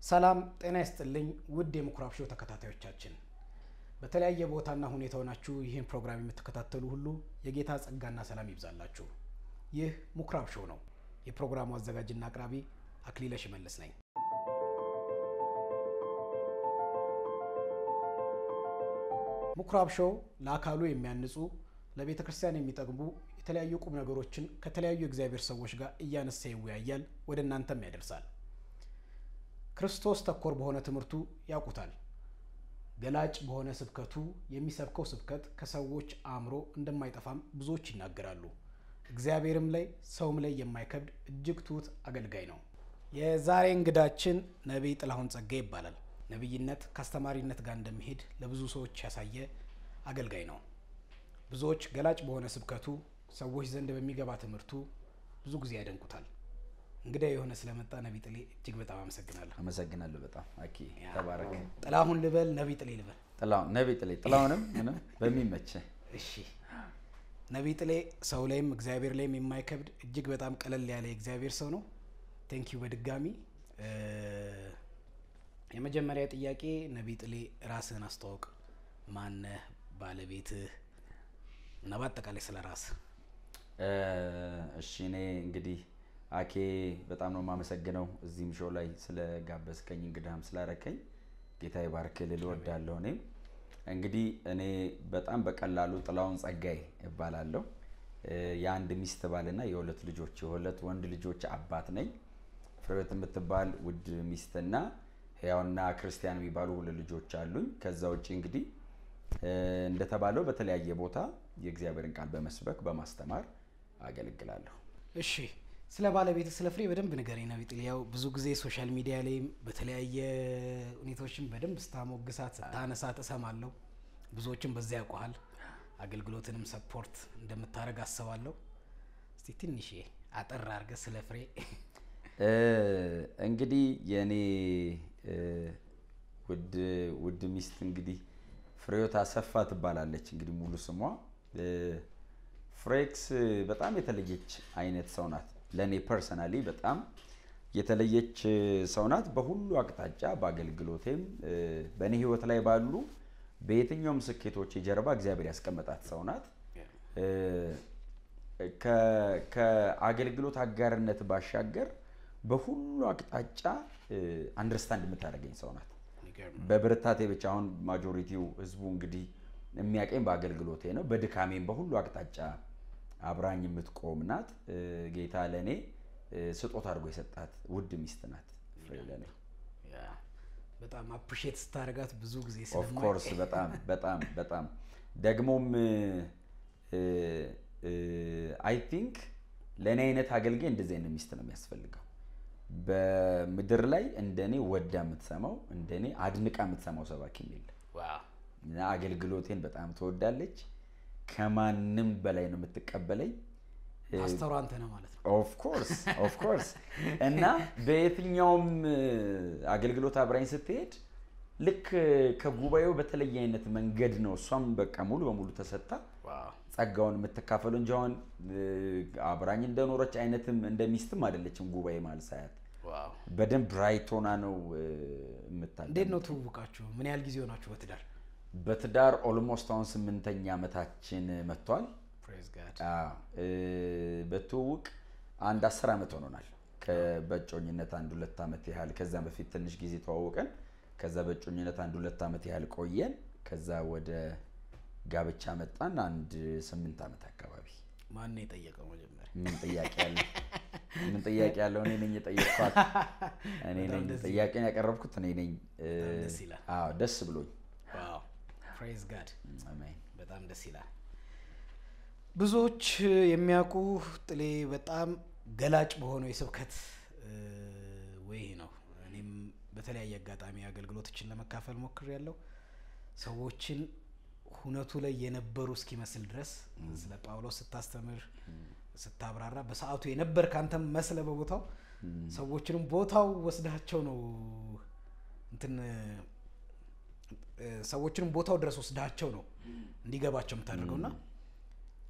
ሰላም ጤና ይስጥልኝ ውድ የምኩራብ ሾው ተከታታዮቻችን፣ በተለያየ ቦታና ሁኔታ ሆናችሁ ይህን ፕሮግራም የምትከታተሉ ሁሉ የጌታ ጸጋና ሰላም ይብዛላችሁ። ይህ ምኩራብ ሾው ነው። የፕሮግራሙ አዘጋጅና አቅራቢ አክሊለ ሽመልስ ነኝ። ምኩራብ ሾው ለአካሉ የሚያንጹ ለቤተ ክርስቲያን የሚጠቅሙ የተለያዩ ቁም ነገሮችን ከተለያዩ የእግዚአብሔር ሰዎች ጋር እያነሳ ይወያያል፣ ወደ እናንተም ያደርሳል። ክርስቶስ ተኮር በሆነ ትምህርቱ ያውቁታል። ገላጭ በሆነ ስብከቱ የሚሰብከው ስብከት ከሰዎች አእምሮ እንደማይጠፋም ብዙዎች ይናገራሉ። እግዚአብሔርም ላይ ሰውም ላይ የማይከብድ እጅግ ትሁት አገልጋይ ነው። የዛሬ እንግዳችን ነቢይ ጥላሁን ጸጋ ይባላል። ነቢይነት ከአስተማሪነት ጋር እንደሚሄድ ለብዙ ሰዎች ያሳየ አገልጋይ ነው። ብዙዎች ገላጭ በሆነ ስብከቱ፣ ሰዎች ዘንድ በሚገባ ትምህርቱ ብዙ ጊዜ ያደንቁታል። እንግዳ የሆነ ስለመጣ ነቢይ ጥሌ እጅግ በጣም አመሰግናለሁ። አመሰግናለሁ በጣም አኪ ተባረክ። ጥላሁን ልበል ነቢይ ጥሌ ልበል? ጥላሁን ነቢይ ጥሌ ጥላሁንም ምንም በሚመች እሺ ነቢይ ጥሌ ሰው ላይም እግዚአብሔር ላይም የማይከብድ እጅግ በጣም ቀለል ያለ የእግዚአብሔር ሰው ነው። ቴንኪዩ በድጋሚ የመጀመሪያ ጥያቄ ነቢይ ጥሌ ራስህን አስተዋውቅ። ማነህ? ባለቤትህ እና በአጠቃላይ ስለ ራስህ። እሺ እኔ እንግዲህ አኬ በጣም ነው የማመሰግነው እዚህም ሾው ላይ ስለጋበዝከኝ እንግዳህም ስላረከኝ ጌታ ይባርክ ልል እወዳለሁ። እኔም እንግዲህ እኔ በጣም በቀላሉ ጥላሁን ጸጋዬ እባላለሁ። የአንድ ሚስት ባልና የሁለት ልጆች የሁለት ወንድ ልጆች አባት ነኝ። ፍሬወት የምትባል ውድ ሚስትና ሕያውና ክርስቲያን የሚባሉ ሁለት ልጆች አሉኝ። ከዛ ውጭ እንግዲህ እንደተባለው በተለያየ ቦታ የእግዚአብሔርን ቃል በመስበክ በማስተማር አገለግላለሁ። እሺ ስለ ባለቤት ስለ ፍሬ በደንብ ንገረኝ ነቢይ ጥሌ። ያው ብዙ ጊዜ ሶሻል ሚዲያ ላይም በተለያየ ሁኔታዎችም በደንብ ስታሞግሳት ስታነሳት እሰማለሁ። ብዙዎችም በዚያ ያውቀሃል። አገልግሎትንም ሰፖርት እንደምታደርግ አስባለሁ። እስቲ ትንሽ አጠር አድርገህ ስለ ፍሬ እንግዲህ የእኔ ውድ ውድ ሚስት እንግዲህ ፍሬዎት አሰፋ ትባላለች። እንግዲህ ሙሉ ስሟ ፍሬክስ በጣም የተለየች አይነት ሰው ናት። ለእኔ ፐርሰናሊ በጣም የተለየች ሰው ናት። በሁሉ አቅጣጫ በአገልግሎቴም በእኔ ሕይወት ላይ ባሉ በየትኛውም ስኬቶች ጀርባ እግዚአብሔር ያስቀመጣት ሰው ናት። ከአገልግሎት አጋርነት ባሻገር በሁሉ አቅጣጫ አንደርስታንድ የምታደርገኝ ሰው ናት። በብርታቴ ብቻ አሁን ማጆሪቲው ህዝቡ እንግዲህ የሚያቀኝ በአገልግሎቴ ነው። በድካሜም በሁሉ አቅጣጫ አብራኝ የምትቆም ናት። ጌታ ለእኔ ስጦታ አድርጎ የሰጣት ውድ ሚስት ናት። ፍሬ ለእኔ በጣም አፕሪሼት ስታደርጋት ብዙ ጊዜ ኦፍኮርስ በጣም በጣም በጣም ደግሞም አይ ቲንክ ለእኔ አይነት አገልጋይ እንደዚህ አይነት ሚስት ነው የሚያስፈልገው። በምድር ላይ እንደኔ ወዳ የምትሰማው እንደኔ አድንቃ የምትሰማው ሰባኪ የለም። እና አገልግሎቴን በጣም ትወዳለች። ከማንም በላይ ነው የምትቀበለኝ። ፓስተሩ አንተ ነህ ማለት ነው። ኦፍኮርስ ኦፍኮርስ። እና በየትኛውም አገልግሎት አብራኝ ስትሄድ ልክ ከጉባኤው በተለየ አይነት መንገድ ነው እሷም በቃ ሙሉ በሙሉ ተሰጥታ ጸጋውን የምትካፈለው እንጂ አሁን አብራኝ እንደኖረች አይነትም እንደ ሚስትም አይደለችም። ጉባኤ ማለት ሳያት በደንብ ራይት ሆና ነው የምታለ። እንዴት ነው ትውውቃችሁ? ምን ያህል ጊዜ ሆናችሁ በትዳር? በትዳር ኦልሞስት አሁን ስምንተኛ ዓመታችን መጥቷል። ፕሬዝ ጋድ። በትውውቅ አንድ አስር ዓመት ሆኖናል። በእጮኝነት አንድ ሁለት ዓመት ያህል ከዛ በፊት ትንሽ ጊዜ ተዋውቀን ከዛ በእጮኝነት አንድ ሁለት ዓመት ያህል ቆየን። ከዛ ወደ ጋብቻ መጣን። አንድ ስምንት ዓመት አካባቢ። ማን ነው የጠየቀው መጀመሪያ? ምን ጥያቄ ያለ ምን ጥያቄ ያለው? እኔ ነኝ የጠየቅኳት። እኔ ነኝ ጥያቄን ያቀረብኩት እኔ ነኝ። ደስ ይላል። አዎ ደስ ብሎኝ። ዋው ፕሬዝ ጋድ። አሜን። በጣም ደስ ይላል። ብዙዎች የሚያውቁ ጥሌ በጣም ገላጭ በሆነው የስብከት ወይ ነው። እኔም በተለያየ አጋጣሚ አገልግሎቶችን ለመካፈል ሞክሬያለሁ። ሰዎችን ሁነቱ ላይ የነበሩ እስኪመስል ድረስ ስለ ጳውሎስ ስታስተምር ስታብራራ በሰዓቱ የነበር ከአንተም መስለ በቦታው ሰዎችንም ቦታው ወስዳቸው ነው እንትን ሰዎችንም ቦታው ድረስ ወስዳቸው ነው እንዲገባቸው የምታደርገው እና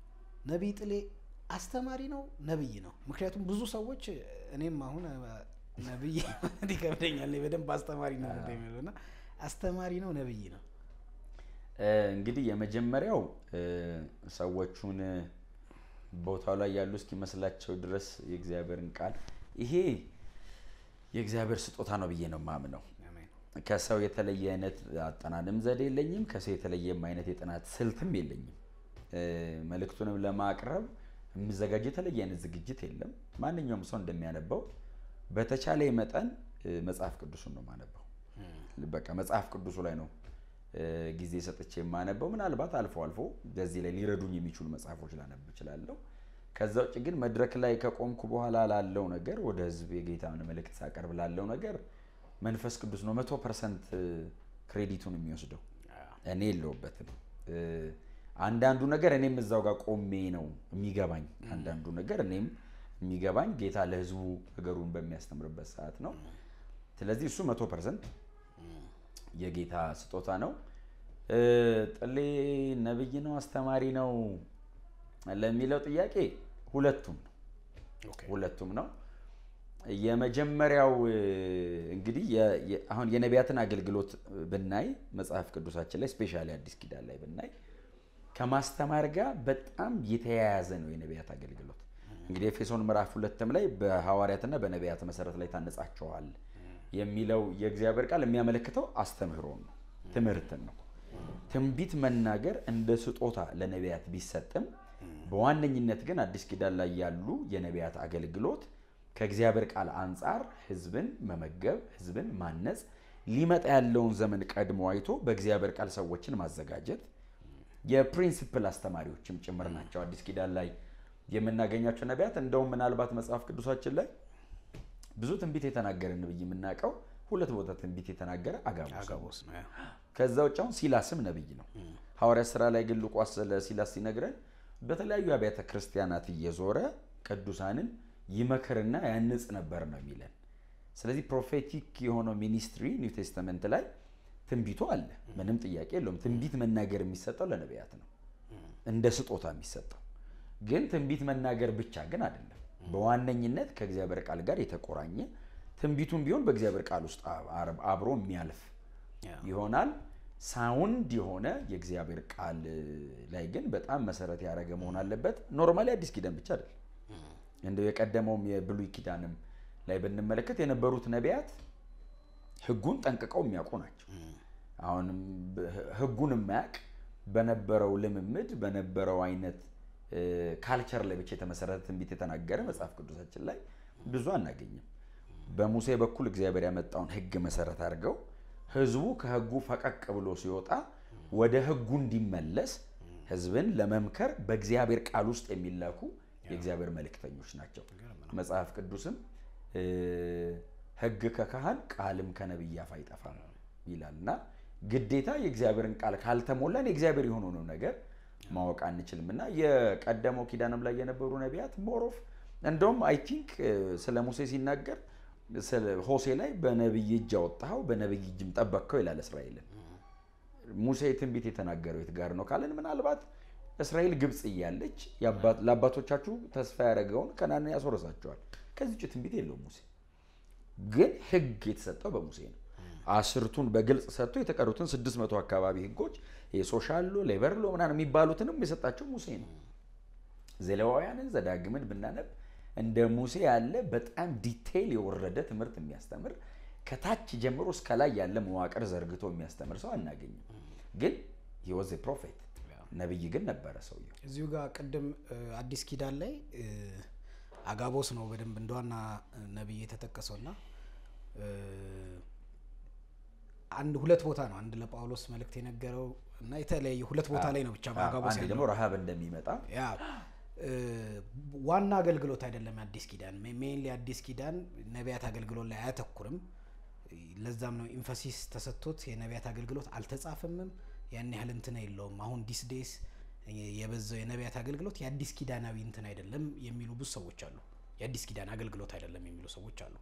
ነቢይ ጥሌ አስተማሪ ነው ነብይ ነው? ምክንያቱም ብዙ ሰዎች እኔም አሁን ነብይ ማለት ይከብደኛል። እኔ በደንብ አስተማሪ ነው የሚለው እና አስተማሪ ነው ነብይ ነው። እንግዲህ የመጀመሪያው ሰዎቹን ቦታው ላይ ያሉ እስኪመስላቸው ድረስ የእግዚአብሔርን ቃል ይሄ የእግዚአብሔር ስጦታ ነው ብዬ ነው የማምነው። ከሰው የተለየ አይነት አጠናንም ዘዴ የለኝም። ከሰው የተለየም አይነት የጥናት ስልትም የለኝም። መልእክቱንም ለማቅረብ የሚዘጋጅ የተለየ አይነት ዝግጅት የለም። ማንኛውም ሰው እንደሚያነበው በተቻለ መጠን መጽሐፍ ቅዱሱን ነው የማነበው። በቃ መጽሐፍ ቅዱሱ ላይ ነው ጊዜ ሰጥቼ የማነበው። ምናልባት አልፎ አልፎ በዚህ ላይ ሊረዱኝ የሚችሉ መጽሐፎች ላነብ እችላለሁ። ከዛ ውጭ ግን መድረክ ላይ ከቆምኩ በኋላ ላለው ነገር ወደ ህዝብ የጌታን መልእክት ሳቀርብ ላለው ነገር መንፈስ ቅዱስ ነው መቶ ፐርሰንት ክሬዲቱን የሚወስደው። እኔ የለውበትም። አንዳንዱ ነገር እኔም እዛው ጋር ቆሜ ነው የሚገባኝ። አንዳንዱ ነገር እኔም የሚገባኝ ጌታ ለህዝቡ ነገሩን በሚያስተምርበት ሰዓት ነው። ስለዚህ እሱ መቶ ፐርሰንት የጌታ ስጦታ ነው። ጥሌ ነብይ ነው አስተማሪ ነው ለሚለው ጥያቄ ሁለቱም ነው ሁለቱም ነው። የመጀመሪያው እንግዲህ አሁን የነቢያትን አገልግሎት ብናይ መጽሐፍ ቅዱሳችን ላይ ስፔሻሊ አዲስ ኪዳን ላይ ብናይ ከማስተማር ጋር በጣም የተያያዘ ነው የነቢያት አገልግሎት። እንግዲህ ኤፌሶን ምዕራፍ ሁለትም ላይ በሐዋርያትና በነቢያት መሰረት ላይ ታነጻቸዋል የሚለው የእግዚአብሔር ቃል የሚያመለክተው አስተምህሮን ነው፣ ትምህርትን ነው። ትንቢት መናገር እንደ ስጦታ ለነቢያት ቢሰጥም በዋነኝነት ግን አዲስ ኪዳን ላይ ያሉ የነቢያት አገልግሎት ከእግዚአብሔር ቃል አንጻር ህዝብን መመገብ፣ ህዝብን ማነጽ፣ ሊመጣ ያለውን ዘመን ቀድሞ አይቶ በእግዚአብሔር ቃል ሰዎችን ማዘጋጀት የፕሪንሲፕል አስተማሪዎችም ጭምር ናቸው። አዲስ ኪዳን ላይ የምናገኛቸው ነቢያት እንደውም ምናልባት መጽሐፍ ቅዱሳችን ላይ ብዙ ትንቢት የተናገረ ነብይ የምናውቀው ሁለት ቦታ ትንቢት የተናገረ አጋቦስ ነው። ከዛ ውጭ አሁን ሲላስም ነብይ ነው። ሐዋርያት ስራ ላይ ግን ሉቃስ ስለ ሲላስ ሲነግረን በተለያዩ አብያተ ክርስቲያናት እየዞረ ቅዱሳንን ይመክርና ያንጽ ነበር ነው የሚለን። ስለዚህ ፕሮፌቲክ የሆነው ሚኒስትሪ ኒው ቴስተመንት ላይ ትንቢቱ አለ፣ ምንም ጥያቄ የለውም። ትንቢት መናገር የሚሰጠው ለነቢያት ነው እንደ ስጦታ የሚሰጠው። ግን ትንቢት መናገር ብቻ ግን አይደለም። በዋነኝነት ከእግዚአብሔር ቃል ጋር የተቆራኘ ትንቢቱም ቢሆን በእግዚአብሔር ቃል ውስጥ አብሮ የሚያልፍ ይሆናል። ሳውንድ የሆነ የእግዚአብሔር ቃል ላይ ግን በጣም መሰረት ያደረገ መሆን አለበት። ኖርማሊ አዲስ ኪዳን ብቻ አይደለም፣ እንደው የቀደመውም የብሉይ ኪዳንም ላይ ብንመለከት የነበሩት ነቢያት ሕጉን ጠንቅቀው የሚያውቁ ናቸው። አሁንም ሕጉን የማያውቅ በነበረው ልምምድ በነበረው አይነት ካልቸር ላይ ብቻ የተመሰረተ ትንቢት የተናገረ መጽሐፍ ቅዱሳችን ላይ ብዙ አናገኝም። በሙሴ በኩል እግዚአብሔር ያመጣውን ሕግ መሰረት አድርገው ህዝቡ ከህጉ ፈቀቅ ብሎ ሲወጣ ወደ ህጉ እንዲመለስ ህዝብን ለመምከር በእግዚአብሔር ቃል ውስጥ የሚላኩ የእግዚአብሔር መልእክተኞች ናቸው። መጽሐፍ ቅዱስም ህግ ከካህን ቃልም ከነቢይ አፍ አይጠፋም ይላል እና ግዴታ የእግዚአብሔርን ቃል ካልተሞላን የእግዚአብሔር የሆነውን ነገር ማወቅ አንችልም እና የቀደመው ኪዳንም ላይ የነበሩ ነቢያት ሞሮፍ እንደውም አይ ቲንክ ስለ ሙሴ ሲናገር ሆሴ ላይ በነቢይ እጅ አወጣኸው በነቢይ እጅም ጠበቅከው ይላል እስራኤልን። ሙሴ ትንቢት የተናገረው የት ጋር ነው ካለን ምናልባት እስራኤል ግብፅ እያለች ለአባቶቻችሁ ተስፋ ያደረገውን ከናንን ያስወረሳቸዋል። ከዚህ ውጭ ትንቢት የለውም ሙሴ። ግን ህግ የተሰጠው በሙሴ ነው። አስርቱን በግልጽ ሰጥቶ የተቀሩትን ስድስት መቶ አካባቢ ህጎች የሶሻል ሎ ሌበር ሎ ምናምን የሚባሉትንም የሰጣቸው ሙሴ ነው። ዘሌዋውያንን ዘዳግምን ብናነብ እንደ ሙሴ ያለ በጣም ዲቴይል የወረደ ትምህርት የሚያስተምር ከታች ጀምሮ እስከ ላይ ያለ መዋቅር ዘርግቶ የሚያስተምር ሰው አናገኝም። ግን ወዝ ፕሮፌት ነብይ ግን ነበረ ሰውየው። እዚሁ ጋር ቅድም አዲስ ኪዳን ላይ አጋቦስ ነው በደንብ እንደዋና ነብይ የተጠቀሰው እና አንድ ሁለት ቦታ ነው። አንድ ለጳውሎስ መልእክት የነገረው እና የተለያየ ሁለት ቦታ ላይ ነው ብቻ በአጋቦስ አንድ ደግሞ ረሃብ እንደሚመጣ ያ ዋና አገልግሎት አይደለም። አዲስ ኪዳን ሜይንሊ አዲስ ኪዳን ነቢያት አገልግሎት ላይ አያተኩርም። ለዛም ነው ኢንፈሲስ ተሰጥቶት የነቢያት አገልግሎት አልተጻፈምም። ያን ያህል እንትን የለውም። አሁን ዲስ ዴይስ የበዛው የነቢያት አገልግሎት የአዲስ ኪዳናዊ እንትን አይደለም የሚሉ ብዙ ሰዎች አሉ። የአዲስ ኪዳን አገልግሎት አይደለም የሚሉ ሰዎች አሉ።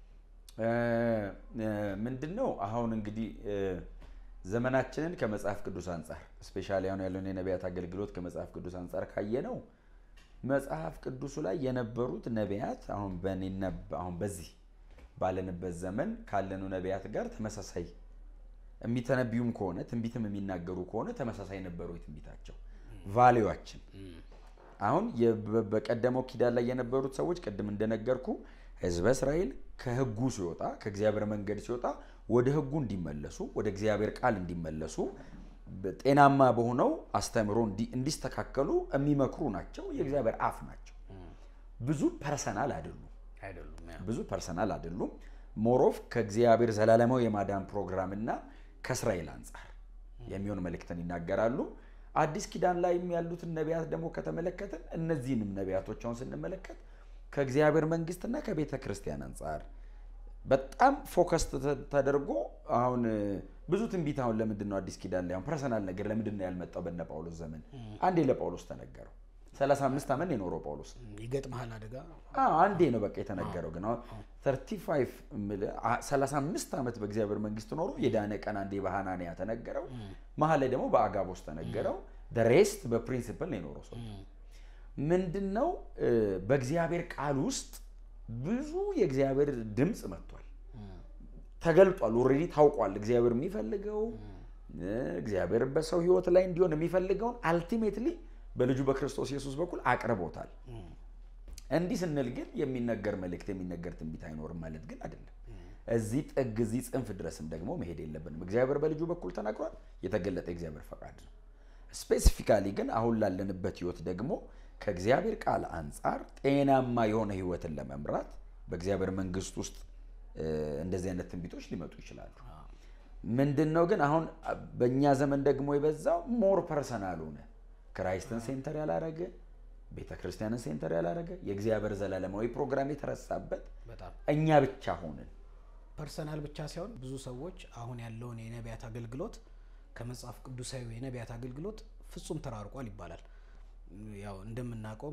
ምንድን ነው አሁን እንግዲህ ዘመናችንን ከመጽሐፍ ቅዱስ አንጻር ስፔሻሊ አሁን ያለውን የነቢያት አገልግሎት ከመጽሐፍ ቅዱስ አንጻር ካየ ነው መጽሐፍ ቅዱሱ ላይ የነበሩት ነቢያት አሁን በኔና አሁን በዚህ ባለንበት ዘመን ካለኑ ነቢያት ጋር ተመሳሳይ የሚተነቢዩም ከሆነ ትንቢትም የሚናገሩ ከሆነ ተመሳሳይ ነበሩ የትንቢታቸው ቫሌዋችን አሁን የ- በቀደመው ኪዳን ላይ የነበሩት ሰዎች ቅድም እንደነገርኩ ህዝበ እስራኤል ከህጉ ሲወጣ ከእግዚአብሔር መንገድ ሲወጣ ወደ ህጉ እንዲመለሱ ወደ እግዚአብሔር ቃል እንዲመለሱ ጤናማ በሆነው አስተምህሮ እንዲ- እንዲስተካከሉ የሚመክሩ ናቸው። የእግዚአብሔር አፍ ናቸው። ብዙ ፐርሰናል አይደሉም። አይደሉም ያ። ብዙ ፐርሰናል አይደሉም። ሞሮፍ ከእግዚአብሔር ዘላለማዊ የማዳን ፕሮግራም እና ከእስራኤል አንጻር የሚሆን መልእክትን ይናገራሉ። አዲስ ኪዳን ላይም ያሉትን ነቢያት ደግሞ ከተመለከትን እነዚህንም ነቢያቶች አሁን ስንመለከት ከእግዚአብሔር መንግስትና ከቤተ ክርስቲያን አንጻር በጣም ፎከስ ተደርጎ አሁን እ፣ ብዙ ትንቢት አሁን ለምንድን ነው አዲስ ኪዳን ላይ አሁን ፐርሰናል ነገር ለምንድን ነው ያልመጣው? በነ ጳውሎስ ዘመን አንዴ ለጳውሎስ ተነገረው። 35 ዓመት የኖረው ጳውሎስ ይገጥመሃል አደጋ አዎ አንዴ ነው በቃ የተነገረው። ግን አሁን 35 እምልህ አ- 35 ዓመት በእግዚአብሔር መንግስት ኖሮ የዳነ ቀን አንዴ በሐናንያ ተነገረው። መሀል ላይ ደግሞ በአጋቦስ ተነገረው። ሬስት በፕሪንሲፕል ነው የኖረው ሰው ምንድን ነው እ፣ በእግዚአብሔር ቃል ውስጥ ብዙ የእግዚአብሔር ድምፅ መጥቷል፣ ተገልጧል። ኦልሬዲ ታውቋል። እግዚአብሔር የሚፈልገው እ፣ እግዚአብሔር በሰው ህይወት ላይ እንዲሆን የሚፈልገውን አልቲሜትሊ በልጁ በክርስቶስ ኢየሱስ በኩል አቅርቦታል። እንዲህ ስንል ግን የሚነገር መልእክት የሚነገር ትንቢት አይኖርም ማለት ግን አይደለም። እዚህ ጥግ እዚህ ጽንፍ ድረስም ደግሞ መሄድ የለብንም። እግዚአብሔር በልጁ በኩል ተናግሯል። የተገለጠ የእግዚአብሔር ፈቃድ ነው። ስፔሲፊካሊ ግን አሁን ላለንበት ህይወት ደግሞ ከእግዚአብሔር ቃል አንጻር ጤናማ የሆነ ህይወትን ለመምራት በእግዚአብሔር መንግስት ውስጥ እ፣ እንደዚህ አይነት ትንቢቶች ሊመጡ ይችላሉ። ምንድን ነው ግን አሁን በእኛ ዘመን ደግሞ የበዛው ሞር ፐርሰናል ሆነ። ክራይስትን ሴንተር ያላረገ ቤተ ክርስቲያንን ሴንተር ያላረገ የእግዚአብሔር ዘላለማዊ ፕሮግራም የተረሳበት በጣም እኛ ብቻ ሆንን። ፐርሰናል ብቻ ሳይሆን ብዙ ሰዎች አሁን ያለውን የነቢያት አገልግሎት ከመጽሐፍ ቅዱሳዊ የነቢያት አገልግሎት ፍጹም ተራርቋል ይባላል። ያው እንደምናውቀውም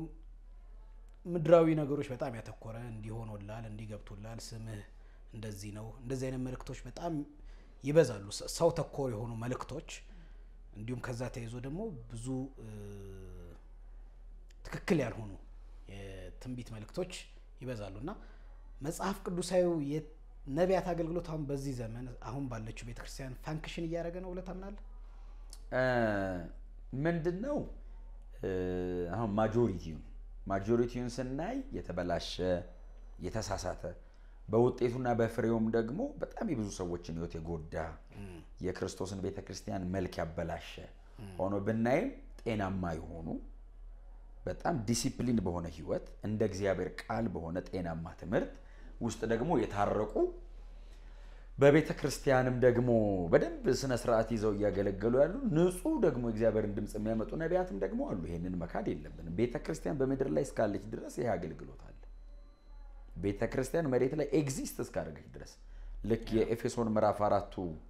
ምድራዊ ነገሮች በጣም ያተኮረ እንዲሆኖላል እንዲገብቶላል ስምህ እንደዚህ ነው እንደዚህ አይነት መልእክቶች በጣም ይበዛሉ። ሰ- ሰው ተኮር የሆኑ መልእክቶች እንዲሁም ከዛ ተይዞ ደግሞ ብዙ እ፣ ትክክል ያልሆኑ የትንቢት መልእክቶች ይበዛሉ እና መጽሐፍ ቅዱሳዊ የነቢያት አገልግሎት አሁን በዚህ ዘመን አሁን ባለችው ቤተክርስቲያን ፋንክሽን እያደረገ ነው ብለህ ታምናለህ? ምንድን ነው እ፣ አሁን ማጆሪቲውን ማጆሪቲውን ስናይ የተበላሸ የተሳሳተ በውጤቱና በፍሬውም ደግሞ በጣም የብዙ ሰዎችን ህይወት የጎዳ የክርስቶስን ቤተ ክርስቲያን መልክ ያበላሸ ሆኖ ብናይም ጤናማ የሆኑ በጣም ዲሲፕሊን በሆነ ህይወት እንደ እግዚአብሔር ቃል በሆነ ጤናማ ትምህርት ውስጥ ደግሞ የታረቁ በቤተ ክርስቲያንም ደግሞ በደንብ ስነ ስርዓት ይዘው እያገለገሉ ያሉ ንጹህ ደግሞ እግዚአብሔርን ድምፅ የሚያመጡ ነቢያትም ደግሞ አሉ። ይሄንን መካድ የለብንም። ቤተ ክርስቲያን በምድር ላይ እስካለች ድረስ ይሄ አገልግሎት አለ። ቤተ ክርስቲያን መሬት ላይ ኤግዚስት እስካደረገች ድረስ ልክ የኤፌሶን ምዕራፍ አራቱ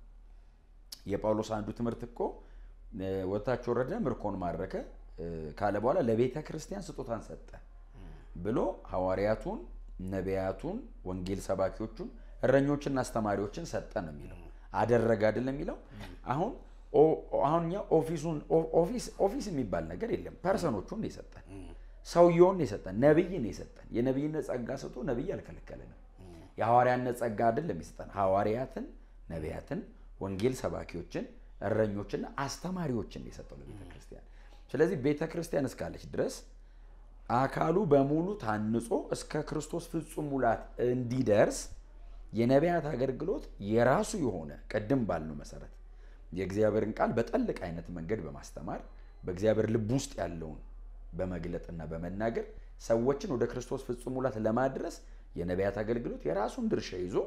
የጳውሎስ አንዱ ትምህርት እኮ እ፣ ወጥታች ወረደ ምርኮን ማረከ እ፣ ካለ በኋላ ለቤተ ክርስቲያን ስጦታን ሰጠ ብሎ ሐዋርያቱን፣ ነቢያቱን፣ ወንጌል ሰባኪዎቹን፣ እረኞችና አስተማሪዎችን ሰጠ ነው የሚለው። አደረገ አይደለም የሚለው። አሁን ኦ- አሁን እኛ ኦፊሱን ኦ- ኦፊስ ኦፊስ የሚባል ነገር የለም። ፐርሰኖቹን ነው የሰጠን፣ ሰውየውን ነው የሰጠን፣ ነብይ ነው የሰጠን። የነብይነት ጸጋ ሰጥቶ ነብይ አልከለከለንም። የሐዋርያነት ጸጋ አይደለም የሰጠን፣ ሐዋርያትን፣ ነቢያትን፣ ወንጌል ሰባኪዎችን፣ እረኞችና አስተማሪዎችን ነው የሰጠው ለቤተ ክርስቲያን። ስለዚህ ቤተ ክርስቲያን እስካለች ድረስ አካሉ በሙሉ ታንጾ እስከ ክርስቶስ ፍጹም ሙላት እንዲደርስ የነቢያት አገልግሎት የራሱ የሆነ ቅድም ባልነው መሰረት የእግዚአብሔርን ቃል በጠልቅ አይነት መንገድ በማስተማር በእግዚአብሔር ልብ ውስጥ ያለውን በመግለጥና በመናገር ሰዎችን ወደ ክርስቶስ ፍጹም ሙላት ለማድረስ የነቢያት አገልግሎት የራሱን ድርሻ ይዞ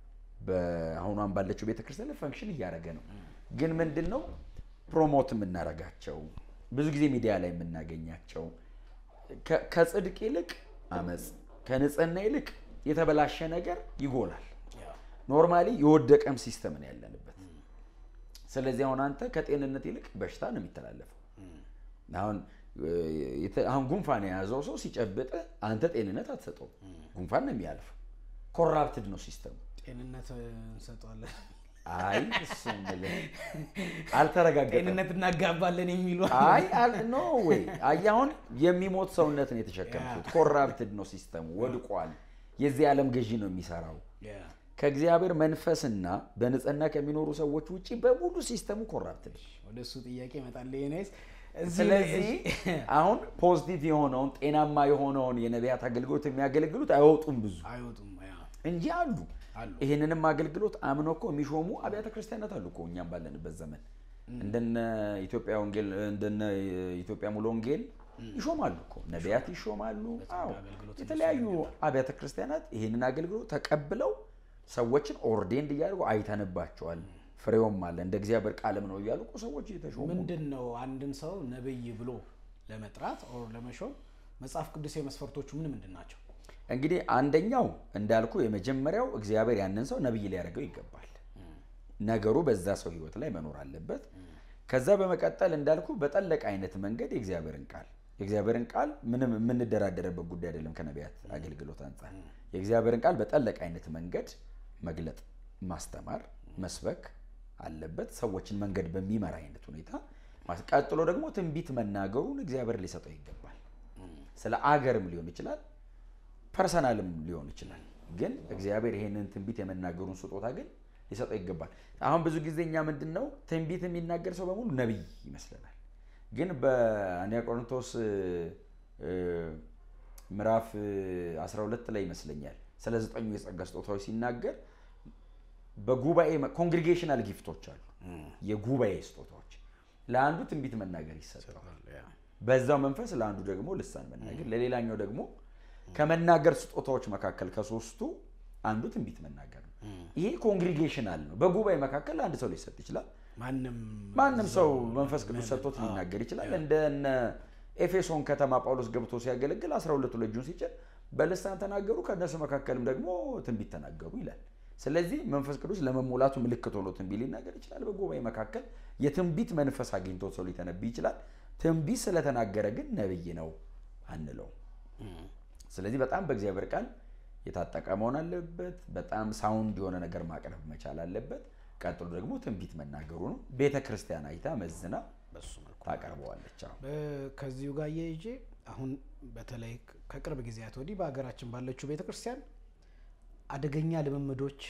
በአሁኗን ባለችው ቤተክርስቲያን ላይ ፈንክሽን እያደረገ ነው። ግን ምንድን ነው ፕሮሞት የምናደርጋቸው ብዙ ጊዜ ሚዲያ ላይ የምናገኛቸው ከ- ከጽድቅ ይልቅ አመፅ፣ ከንጽህና ይልቅ የተበላሸ ነገር ይጎላል። ኖርማሊ የወደቀም ሲስተም ነው ያለንበት። ስለዚህ አሁን አንተ ከጤንነት ይልቅ በሽታ ነው የሚተላለፈው። አሁን እ፣ የተ- አሁን ጉንፋን የያዘው ሰው ሲጨብጥ አንተ ጤንነት አትሰጠው፣ ጉንፋን ነው የሚያልፈው። ኮራፕትድ ነው ሲስተሙ። ጤንነት እንሰጠዋለን፣ አይ እሱ የምልህ አልተረጋገጠም። ጤንነት እናጋባለን የሚሉ አይ አል- ኖ ወይ አይ አሁን የሚሞት ሰውነት ነው የተሸከምኩት። ኮራፕትድ ነው ሲስተሙ፣ ወድቋል። የዚህ ዓለም ገዢ ነው የሚሰራው። ከእግዚአብሔር መንፈስና በንጽህና ከሚኖሩ ሰዎች ውጭ በሙሉ ሲስተሙ ኮራፕት ነው። ወደ እሱ ጥያቄ እመጣለሁ። ኔስ ስለዚህ አሁን ፖዚቲቭ የሆነውን ጤናማ የሆነውን የነቢያት አገልግሎት የሚያገለግሉት አይወጡም ብዙ አይወጡም ያ እንጂ አሉ። አሉ። ይህንንም አገልግሎት አምኖ እኮ የሚሾሙ አብያተ ክርስቲያናት አሉ እኮ እኛም ባለንበት ዘመን እንደነ ኢትዮጵያ ወንጌል እንደነ ኢትዮጵያ ሙሉ ወንጌል ይሾማሉ እኮ ነቢያት ይሾማሉ። አዎ አገልግሎት የተለያዩ አብያተ ክርስቲያናት ይህንን አገልግሎት ተቀብለው ሰዎችን ኦርዴንድ እያደርጉ አይተንባቸዋል። ፍሬውም አለ እንደ እግዚአብሔር ቃልም ነው እያሉ እኮ ሰዎች እየተሾሙ ምንድን ነው አንድን ሰው ነብይ ብሎ ለመጥራት ኦር ለመሾም መጽሐፍ ቅዱሳዊ መስፈርቶቹ ምን ምንድን ናቸው? እንግዲህ አንደኛው እንዳልኩ የመጀመሪያው እግዚአብሔር ያንን ሰው ነብይ ሊያደርገው ይገባል። ነገሩ በዛ ሰው ህይወት ላይ መኖር አለበት። ከዛ በመቀጠል እንዳልኩ በጠለቀ አይነት መንገድ የእግዚአብሔርን ቃል የእግዚአብሔርን ቃል ምንም የምንደራደርበት ጉዳይ አይደለም። ከነቢያት አገልግሎት አንጻር የእግዚአብሔርን ቃል በጠለቀ አይነት መንገድ መግለጥ፣ ማስተማር፣ መስበክ አለበት። ሰዎችን መንገድ በሚመራ አይነት ሁኔታ ማስ- ቀጥሎ ደግሞ ትንቢት መናገሩን እግዚአብሔር ሊሰጠው ይገባል። ስለ አገርም ሊሆን ይችላል ፐርሰናልም ሊሆን ይችላል። ግን እግዚአብሔር ይሄንን ትንቢት የመናገሩን ስጦታ ግን ሊሰጠው ይገባል። አሁን ብዙ ጊዜ እኛ ምንድን ነው ትንቢት የሚናገር ሰው በሙሉ ነቢይ ይመስለናል። ግን በአንደኛ ቆሮንቶስ እ፣ ምዕራፍ እ, 12 ላይ ይመስለኛል ስለ ዘጠኙ የጸጋ ስጦታዎች ሲናገር በጉባኤ ኮንግሪጌሽናል ጊፍቶች አሉ፣ የጉባኤ ስጦታዎች። ለአንዱ ትንቢት መናገር ይሰጠዋል። በዛው መንፈስ ለአንዱ ደግሞ ልሳን መናገር፣ ለሌላኛው ደግሞ ከመናገር ስጦታዎች መካከል ከሶስቱ አንዱ ትንቢት መናገር ነው። ይሄ ኮንግሪጌሽናል ነው። በጉባኤ መካከል ለአንድ ሰው ሊሰጥ ይችላል። ማንም ማንም ሰው መንፈስ ቅዱስ ሰጥቶት ሊናገር ይችላል። እንደነ ኤፌሶን ከተማ ጳውሎስ ገብቶ ሲያገለግል አስራ ሁለቱ ልጁን ሲጭን በልሳን ተናገሩ፣ ከእነሱ መካከልም ደግሞ ትንቢት ተናገሩ ይላል። ስለዚህ መንፈስ ቅዱስ ለመሞላቱ ምልክት ሆኖ ትንቢት ሊናገር ይችላል። በጉባኤ መካከል የትንቢት መንፈስ አግኝቶ ሰው ሊተነብይ ይችላል። ትንቢት ስለተናገረ ግን ነብይ ነው አንለው። ስለዚህ በጣም በእግዚአብሔር ቃል የታጠቀ መሆን አለበት። በጣም ሳውንድ የሆነ ነገር ማቅረብ መቻል አለበት። ቀጥሎ ደግሞ ትንቢት መናገሩ ነው። ቤተ ክርስቲያን አይታ መዝና በሱ መልኩ ታቀርበዋለች። አዎ። በ- ከዚሁ ጋር እየይዤ አሁን በተለይ ከቅርብ ጊዜያት ወዲህ በሀገራችን ባለችው ቤተክርስቲያን አደገኛ ልምምዶች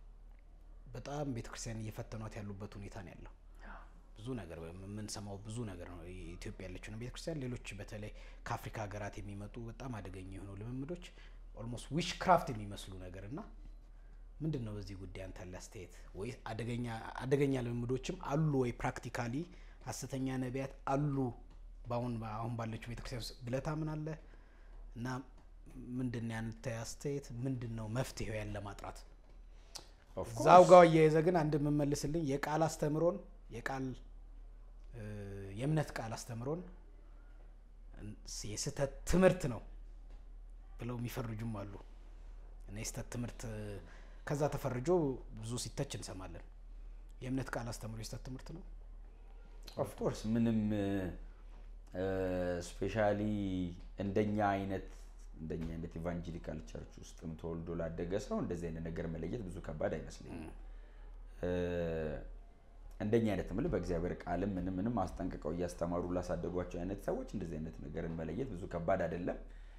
በጣም ቤተክርስቲያን እየፈተኗት ያሉበት ሁኔታ ነው ያለው። ብዙ ነገር የምንሰማው ብዙ ነገር ነው። ኢትዮጵያ ያለችው ነው ቤተክርስቲያን፣ ሌሎች በተለይ ከአፍሪካ ሀገራት የሚመጡ በጣም አደገኛ የሆኑ ልምምዶች ኦልሞስት ዊሽ ክራፍት የሚመስሉ ነገር እና ምንድን ነው በዚህ ጉዳይ አንተ ያለ አስተያየት? ወይ አደገኛ አደገኛ ልምምዶችም አሉ ወይ ፕራክቲካሊ ሐሰተኛ ነቢያት አሉ በአሁን አሁን ባለችው ቤተክርስቲያን ውስጥ ብለህ ታምናለህ? እና ምንድን ነው ያንተ አስተያየት? ምንድን ነው መፍትሄው ያን ለማጥራት? Of course. እዛው ጋር እየያዘ ግን አንድ የምመልስልኝ የቃል አስተምሮን የቃል እ፣ የእምነት ቃል አስተምሮን የስህተት ትምህርት ነው ብለው የሚፈርጁም አሉ እና የስህተት ትምህርት ከዛ ተፈርጆ ብዙ ሲተች እንሰማለን። የእምነት ቃል አስተምሮ የስህተት ትምህርት ነው። ኦፍኮርስ ምንም ስፔሻሊ እንደኛ አይነት እንደኛ አይነት ኢቫንጀሊካል ቸርች ውስጥም ተወልዶ ላደገ ሰው እንደዚህ አይነት ነገር መለየት ብዙ ከባድ አይመስለኝም። እ፣ እንደኛ አይነት ምል በእግዚአብሔር ቃልም ምንም ምንም አስጠንቅቀው እያስተማሩ ላሳደጓቸው አይነት ሰዎች እንደዚህ አይነት ነገርን መለየት ብዙ ከባድ አይደለም።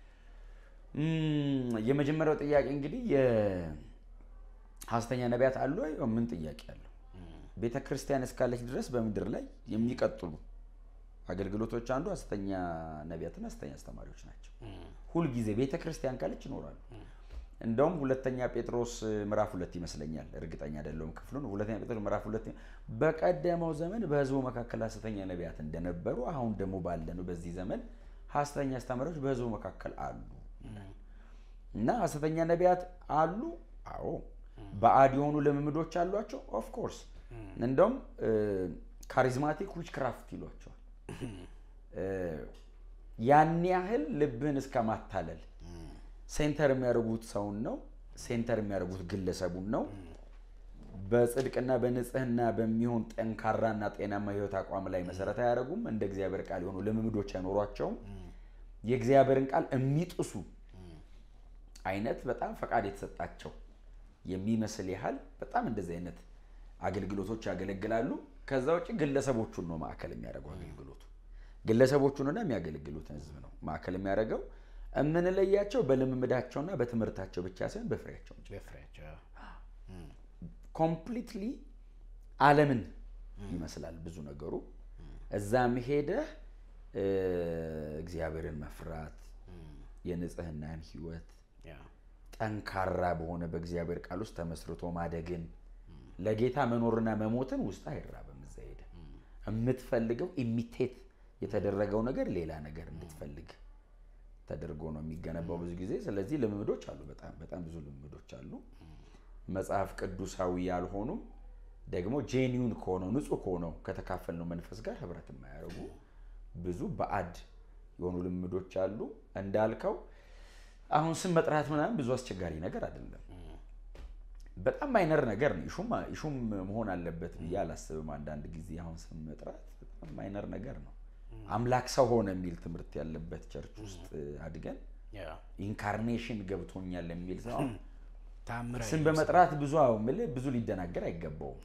እም፣ የመጀመሪያው ጥያቄ እንግዲህ የሐሰተኛ ነቢያት አሉ ወይ? ምን ጥያቄ አለው? ቤተ ክርስቲያን እስካለች ድረስ በምድር ላይ የሚቀጥሉ አገልግሎቶች አንዱ ሐሰተኛ ነቢያትና ሐሰተኛ አስተማሪዎች ናቸው። ሁልጊዜ ቤተ ክርስቲያን ካለች ይኖራሉ። እንደውም ሁለተኛ ጴጥሮስ ምዕራፍ ሁለት ይመስለኛል፣ እርግጠኛ አይደለሁም ክፍሉን። ሁለተኛ ጴጥሮስ ምዕራፍ ሁለት በቀደመው ዘመን በሕዝቡ መካከል ሐሰተኛ ነቢያት እንደነበሩ አሁን ደግሞ ባለነው በዚህ ዘመን ሐሰተኛ አስተማሪዎች በሕዝቡ መካከል አሉ እና ሐሰተኛ ነቢያት አሉ። አዎ ባዕድ የሆኑ ልምምዶች አሏቸው። ኦፍ ኮርስ እንደውም ካሪዝማቲክ ዊች ክራፍት ይሏቸዋል። እ፣ ያን ያህል ልብህን እስከ ማታለል ሴንተር የሚያደርጉት ሰውን ነው። ሴንተር የሚያደርጉት ግለሰቡን ነው። በጽድቅና በንጽህና በሚሆን ጠንካራና ጤናማ ህይወት አቋም ላይ መሰረት አያደርጉም። እንደ እግዚአብሔር ቃል የሆኑ ልምምዶች አይኖሯቸውም። የእግዚአብሔርን ቃል የሚጥሱ አይነት በጣም ፈቃድ የተሰጣቸው የሚመስል ያህል በጣም እንደዚህ አይነት አገልግሎቶች ያገለግላሉ። ከዛ ውጭ ግለሰቦቹን ነው ማዕከል የሚያደርገው አገልግሎቱ ግለሰቦቹንና የሚያገለግሉትን ህዝብ ነው ማዕከል የሚያደርገው። የምንለያቸው በልምምዳቸውና በትምህርታቸው ብቻ ሳይሆን በፍሬያቸው እንጂ በፍሬያቸው ኮምፕሊትሊ ዓለምን ይመስላል ብዙ ነገሩ። እዛም ሄደህ እ፣ እግዚአብሔርን መፍራት የንጽህናን ህይወት ያ ጠንካራ በሆነ በእግዚአብሔር ቃል ውስጥ ተመስርቶ ማደግን ለጌታ መኖርና መሞትን ውስጥ አይራብም። እዛ ሄደ የምትፈልገው ኢሚቴት የተደረገው ነገር ሌላ ነገር እንድትፈልግ ተደርጎ ነው የሚገነባው ብዙ ጊዜ። ስለዚህ ልምምዶች አሉ፣ በጣም በጣም ብዙ ልምምዶች አሉ። መጽሐፍ ቅዱሳዊ ያልሆኑም ደግሞ ጄኒውን ከሆነው ንጹህ ከሆነው ከተካፈልነው መንፈስ ጋር ህብረት የማያደርጉ ብዙ ባዕድ የሆኑ ልምዶች አሉ። እንዳልከው አሁን ስም መጥራት ምናምን ብዙ አስቸጋሪ ነገር አይደለም። በጣም ማይነር ነገር ነው። ኢሹም ኢሹም መሆን አለበት ብዬ አላስብም። አንዳንድ ጊዜ አሁን ስም መጥራት በጣም ማይነር ነገር ነው። አምላክ ሰው ሆነ የሚል ትምህርት ያለበት ቸርች ውስጥ አድገን ያ ኢንካርኔሽን ገብቶኛል የሚል ሰው አሁን ታምራ ስም በመጥራት ብዙ አዎ የምልህ ብዙ ሊደናገር አይገባውም።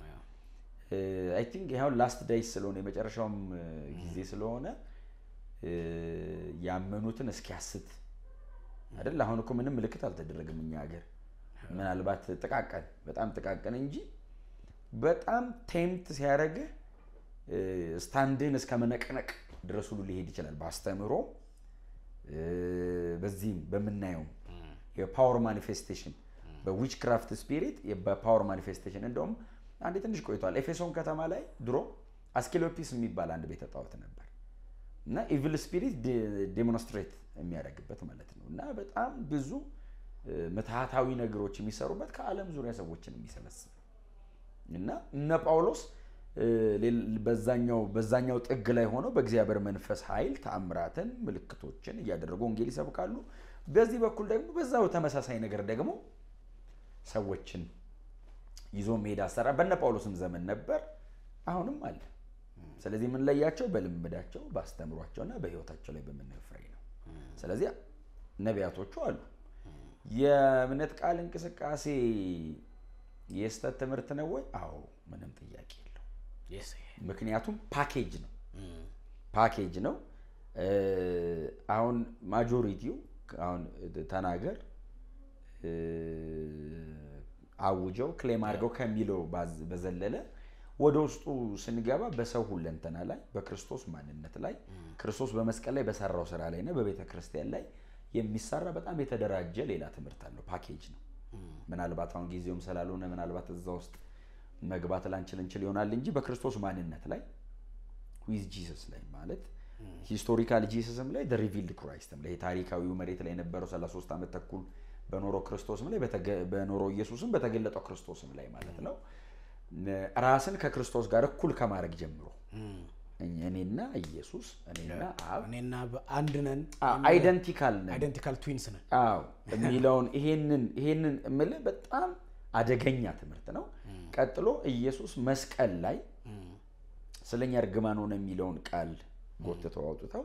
አይ ቲንክ ይኸው ላስት ዳይስ ስለሆነ የመጨረሻውም እ, ጊዜ ስለሆነ እ, ያመኑትን እስኪያስት አይደል? አሁን እኮ ምንም ምልክት አልተደረገም እኛ ሀገር ምናልባት ጥቃቀን በጣም ጥቃቀን እንጂ በጣም ቴምት ሲያደርግህ እ, ስታንድህን እስከ መነቅነቅ ድረስ ሁሉ ሊሄድ ይችላል። በአስተምህሮ እ፣ በዚህም በምናየውም የፓወር ማኒፌስቴሽን በዊች ክራፍት ስፒሪት በፓወር ማኒፌስቴሽን እንደውም አንዴ ትንሽ ቆይቷል። ኤፌሶን ከተማ ላይ ድሮ አስኪሎፒስ የሚባል አንድ ቤተ ጣዖት ነበር እና ኢቪል ስፒሪት ዴሞንስትሬት የሚያደርግበት ማለት ነው እና በጣም ብዙ እ፣ ምትሃታዊ ነገሮች የሚሰሩበት ከዓለም ዙሪያ ሰዎችን የሚሰበስብ እና እነ ጳውሎስ እ፣ ሌል- በዛኛው በዛኛው ጥግ ላይ ሆነው በእግዚአብሔር መንፈስ ኃይል ተአምራትን ምልክቶችን እያደረጉ ወንጌል ይሰብካሉ። በዚህ በኩል ደግሞ በዛው ተመሳሳይ ነገር ደግሞ ሰዎችን ይዞ መሄድ አሰራር በነ ጳውሎስም ዘመን ነበር፣ አሁንም አለ። ስለዚህ የምንለያቸው በልምዳቸው በአስተምሯቸውና በሕይወታቸው ላይ በምናየው ፍሬ ነው። ስለዚህ ነቢያቶቹ አሉ። የእምነት ቃል እንቅስቃሴ የስተት ትምህርት ነው ወይ? አዎ፣ ምንም ጥያቄ የለው። Yes. ምክንያቱም ፓኬጅ ነው ፓኬጅ ነው። እ፣ አሁን ማጆሪቲው አሁን ተናገር እ፣ አውጀው ክሌም አድርገው ከሚለው ባዝ- በዘለለ ወደ ውስጡ ስንገባ በሰው ሁለንተና ላይ በክርስቶስ ማንነት ላይ ክርስቶስ በመስቀል ላይ በሰራው ስራ ላይ እና በቤተ ክርስቲያን ላይ የሚሰራ በጣም የተደራጀ ሌላ ትምህርት አለው። ፓኬጅ ነው። ምናልባት አሁን ጊዜውም ስላልሆነ ምናልባት እዛ ውስጥ መግባት ላንችል እንችል ይሆናል እንጂ በክርስቶስ ማንነት ላይ ዊዝ ጂሰስ ላይ ማለት ሂስቶሪካል ጂሰስም ላይ ሪቪልድ ክራይስትም ላይ ታሪካዊው መሬት ላይ የነበረው 33 ዓመት ተኩል በኖረው ክርስቶስም ላይ በተገ- በኖረው ኢየሱስም በተገለጠው ክርስቶስም ላይ ማለት ነው። ራስን ከክርስቶስ ጋር እኩል ከማድረግ ጀምሮ እኛ- እኔና ኢየሱስ እኔና አብ እኔና አንድ ነን አይደንቲካል ነን አይደንቲካል ትዊንስ ነን። አዎ የሚለውን ይሄንን ይሄንን እምልህ በጣም አደገኛ ትምህርት ነው። ቀጥሎ ኢየሱስ መስቀል ላይ ስለኛ እርግማን ሆነ የሚለውን ቃል ጎትተው አውጥተው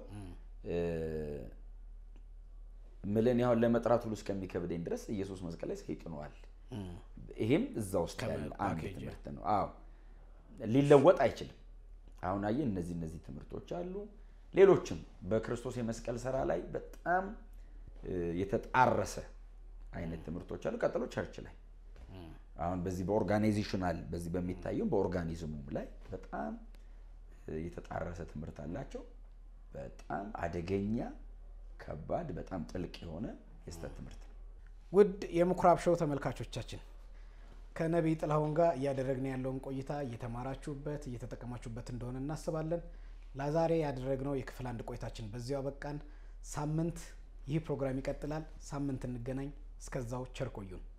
ምልን ያሁን ለመጥራት ሁሉ እስከሚከብደኝ ድረስ ኢየሱስ መስቀል ላይ ሰይጥነዋል። ይሄም እዛ ውስጥ ያለ አንድ ፓኬጅ ትምህርት ነው። አዎ ሊለወጥ አይችልም። አሁን አየህ እነዚህ እነዚህ ትምህርቶች አሉ። ሌሎችም በክርስቶስ የመስቀል ስራ ላይ በጣም እ፣ የተጣረሰ አይነት ትምህርቶች አሉ። ቀጥሎ ቸርች ላይ አሁን በዚህ በኦርጋናይዜሽናል በዚህ በሚታየው በኦርጋኒዝሙም ላይ በጣም እ፣ የተጣረሰ ትምህርት አላቸው። በጣም አደገኛ ከባድ፣ በጣም ጥልቅ የሆነ የስተት ትምህርት ነው። ውድ የምኩራብ ሾው ተመልካቾቻችን ከነቢይ ጥላሁን ጋር እያደረግን ያለውን ቆይታ እየተማራችሁበት እየተጠቀማችሁበት እንደሆነ እናስባለን። ለዛሬ ያደረግነው የክፍል አንድ ቆይታችን በዚሁ አበቃን። ሳምንት ይህ ፕሮግራም ይቀጥላል። ሳምንት እንገናኝ። እስከዛው ቸር ቆዩን።